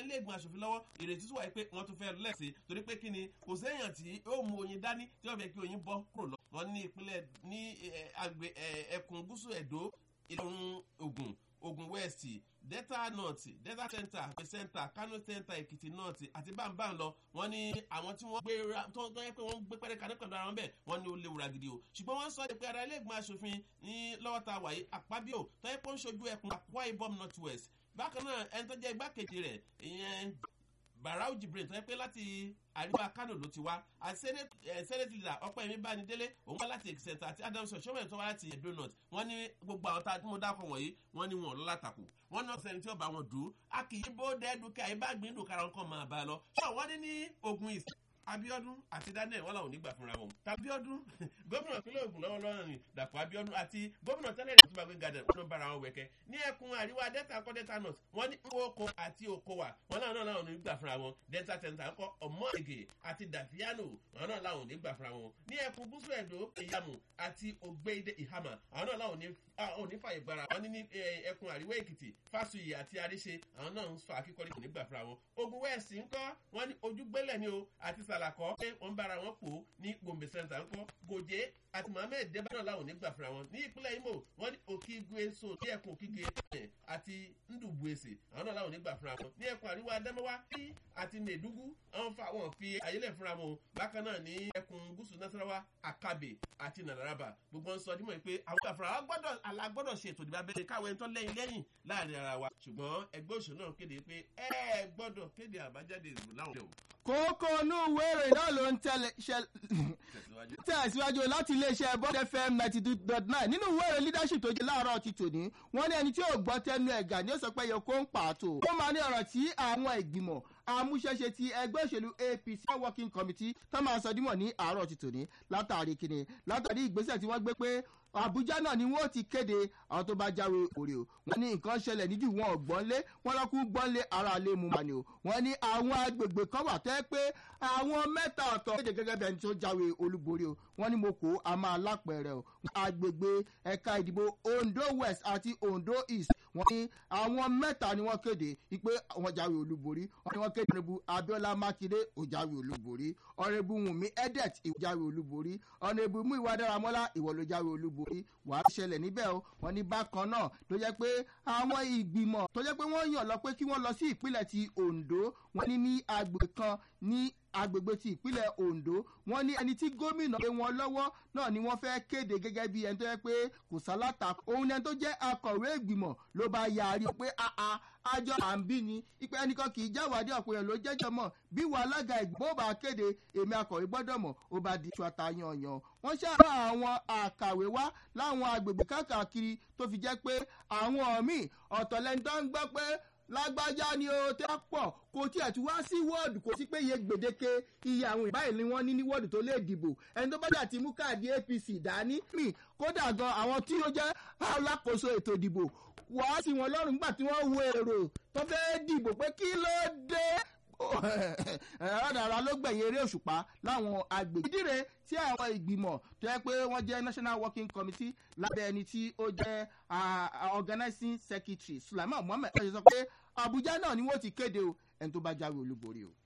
ilé ìgbìmọ̀ asòfin lọ́wọ́ ìrètí tó wà pé wọ́n tún fẹ́ lẹ́sẹ̀ torí pé kí ni kò séèyàn tí ó mú oyin dání tí wọ́n fẹ́ kí oyin bọ́ kúrò lọ wọn ní ìpínlẹ̀ ní àgbẹ̀ ẹkùn gúúsù ẹ̀dó ìlọrin ogun ogun west delta north delta center àpè center kano center èkìtì north àti bámbám lọ wọn ní àwọn tí wọn gbé tó tó yẹ pé wọn gbé pẹrẹ kaní pẹlú ara wọn bẹẹ wọn ní ó léwu ragidi o ṣùgbọn wọn sọ pé ara ilé ìgbìmọ asòfin ní lọwọ ta wàyí àpábíò tó yẹ pé ó ń ṣojú ẹkùn akwa ibom north west bákan náà ẹni tó jẹ igbákejì rẹ ìyẹn barau jibrin tó yẹ pé láti àríwá kánò ló ti wá àti senate leader ọpẹ mi bá ní délé òun wá láti èkìsẹ̀ntà àti adams ọ̀ṣọ́mọ̀ tó wá láti edo north wọ́n ní gbogbo àwọn tá a mú dákọ̀ wọ̀nyí wọ́n ní wọn lọ́làtàkù wọ́n náà sẹ́ni tí ó bá wọn dùn ún a kì í bó dẹ́ẹ̀dùkẹ́ àyíbágbín dùkàrà nǹkan máa bá a lọ ṣọ́ wọ́n ní ní ogun ìsìn abiodun àti daniel wọn làwọn ò ní gbà fúnra wọn tabiodun gómìnà ìpínlẹ̀ ogun lọ́wọ́ lọ́rùn ni dàpọ̀ abiodun àti gómìnà tẹ́lẹ̀ ní ìtumọ̀ gbẹ̀ngàdẹ̀ wọn ló bára wọn wẹ̀kẹ́ ní ẹkùn àríwá delta kọ́ delta north wọn ní oko àti okowa wọn náà náà làwọn ò ní gbà fúnra wọn delta center ńkọ ọmọ ègè àti dàfíànù wọn náà làwọn ò ní gbà fúnra wọn ní ẹkùn gúúsù ẹ̀dọ́ ìyàmù àti ògbéide ìhàmà àwọn náà làwọn ò ní fàyè gbára wọn ní ní ẹkùn àríwá èkìtì fásuyì àti àríṣe àwọn náà ń sọ akíkọ́rí kò ní gbà fúnra wọn ogun west ńkọ́ wọn ní ojúgbélẹ̀ ni o àti sàlàkọ́ pé wọ́n bára wọn pò ní gombe center ńkọ́ gòjé àti mohammed deba náà làwọn ò ní gbà fúnra wọn ní ìpínlẹ̀ imo wọ́n ní òkìgbé so ní ẹkùn òkìgbé àti ndùbùèsè àwọn náà làwọn ò ní gbà fúnra wọn ní ẹkùn àríwá adamawa àti mẹ̀dúgú àwọn fa wọn fi ayélẹ̀ fúnra wọn bákan náà ní ẹkùn gúúsù nasarawa akabe àti nàdàràbà gbogbo ń sọ dímọ̀ pé àwọn àfúrà wa gbọ́dọ̀ alágbọ́dọ̀ ṣe ètò ìdìbò abẹ́rẹ́ káwọn ẹni tó lẹ́yìn lẹ́yìn láàrin ara wa ṣùgbọ́n ẹgbẹ́ òṣèlú náà kéde pé ẹ gbọ́dọ̀ kéde àbájáde ìdìbò láwọn ọ̀dọ́ kókó inú ìwé ìròyìn náà ló ń tẹ̀síwájú láti iléeṣẹ́ bond fm ninety two dot nine nínú ìwé ìròyìn leadership tó jẹ́ láàárọ̀ ti tòní wọ́n ní ẹni tí ò gbọ́ tẹnu ẹ̀gà ni ó sọ pé yòókù ń pàtó ó máa ní ọ̀rọ̀ tí àwọn ìgbìmọ̀ amúṣẹ́ṣe ti ẹgbẹ́ òṣèlú apc working committee tó máa sọ dímọ̀ ní àárọ̀ ti tòní látàrí kíni látàrí ìgbésẹ̀ tí wọ́n gbé pé àbújá náà ni wọn ti kéde àwọn tó bá jáwé òrè o wọn ní nǹkan ṣẹlẹ̀ níjú wọn ò gbọ́nlé wọn lọ́kù gbọ́nlé ara lè mú mani o wọn ní àwọn agbègbè kan wà tẹ́ pé àwọn mẹ́ta ọ̀tọ̀ kéde gẹ́gẹ́ bí ẹni tó jáwé olúborí o wọn ní mo kó a máa lápẹ̀rẹ̀ o agbègbè ẹ̀ka ìdìbò ondo west àti ondo east wọn ní àwọn mẹ́ta ni wọ́n kéde pé wọ́n jáwé olúborí wọn ní wọ́n kéde ọ̀rẹ́bù abiola makinde ò jáwé olúborí ọ̀rẹ́bù wùnmí edet ìwọ jáwé olúborí ọ̀rẹ́bù muiwa dáramọ́lá ìwọ ló jáwé olúborí borí wàá ṣẹlẹ̀ níbẹ̀ o wọn ní bákan náà tó jẹ́ pé àwọn ìgbìmọ̀ tó jẹ́ pé wọ́n yàn lọ pé kí wọ́n lọ sí ìpínlẹ̀ ti ondo wọn ní ní agbègbè kan ní agbègbè ti ìpínlẹ̀ ondo wọn ní ẹni tí gómìnà gbé wọn lọ́wọ́ náà ni wọ́n fẹ́ kéde gẹ́gẹ́ bí ẹni tó yẹ pé kò sálátà òun ni ẹni tó jẹ́ akọ̀wé ìgbìmọ̀ ló bá yarí pé àà àjọ à ń bí ni ipe ẹnìkan kì í jáwádìí ọ̀pọ̀ èèyàn ló jẹ́jọ́ mọ̀ bí wà alága ìgbìmọ̀ bá kéde èmi akọ̀wé gbọ́dọ̀ mọ̀ ó bá di iṣu àtàyànyàn wọ́n ṣàrà àwọn àkàwé wá láwọn agbègbè káàkiri tó fi jẹ́ pé àwọn míì ọ̀tọ̀lẹ́ni tó ń gbọ́ pé lágbájá ni o tẹ́ pọ̀ kò tiẹ̀ tún wá sí wọ́ọ̀dù kò sí pé iye gbèdéke iye àwọn ìbáyìí ni wọ́n ní ní wọ́ọ̀dù tó lè dìbò ẹni tó bá jà ti mú káàdì apc dání mi kódà gan àwọn tí ó jẹ́ alákòóso ètò ìdìbò wàá sí wọn lọ́rùn nígbà tí wọ́n wo èrò tó fẹ́ dìbò pé kí ló dé rárá ló gbẹ̀yìn eré òṣùpá láwọn agbègbè. ìdíre tí àwọn ìgbìmọ̀ tó yẹ pé wọ́n jẹ́ national working committee lábẹ́ ẹni tí ó jẹ́ organizing secretary sulaiman muhammed ṣe sọ pé abuja náà ni wọ́n ti kéde o ẹni tó bá jáwé olúborí o.